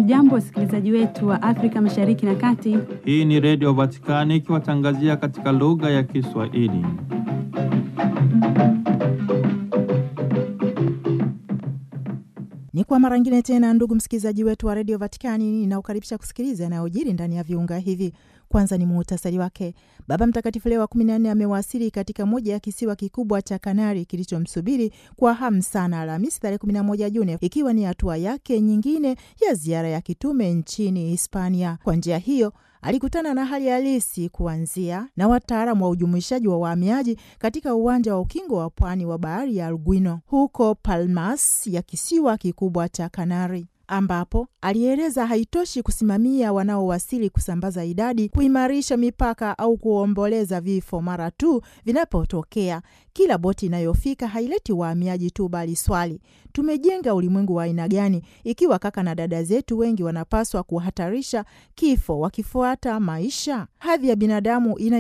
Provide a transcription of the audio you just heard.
Hamjambo, wasikilizaji wetu wa Afrika Mashariki na Kati. Hii ni Redio Vatikani ikiwatangazia katika lugha ya Kiswahili. Ni kwa mara ngine tena, ndugu msikilizaji wetu wa redio Vatikani, ninaokaribisha kusikiliza yanayojiri ndani ya viunga hivi. Kwanza ni muhtasari wake. Baba Mtakatifu Leo wa kumi na nne amewasili katika moja ya kisiwa kikubwa cha Kanari kilichomsubiri kwa hamu sana Alhamisi tarehe 11 Juni, ikiwa ni hatua yake nyingine ya ziara ya kitume nchini Hispania. Kwa njia hiyo alikutana na hali halisi kuanzia na wataalamu wa ujumuishaji wa wahamiaji katika uwanja wa ukingo wa pwani wa bahari ya Alguino huko Palmas ya kisiwa kikubwa cha Kanari ambapo alieleza haitoshi kusimamia wanaowasili, kusambaza idadi, kuimarisha mipaka au kuomboleza vifo mara tu vinapotokea. Kila boti inayofika haileti wahamiaji tu, bali swali, tumejenga ulimwengu wa aina gani ikiwa kaka na dada zetu wengi wanapaswa kuhatarisha kifo wakifuata maisha? Hadhi ya binadamu ina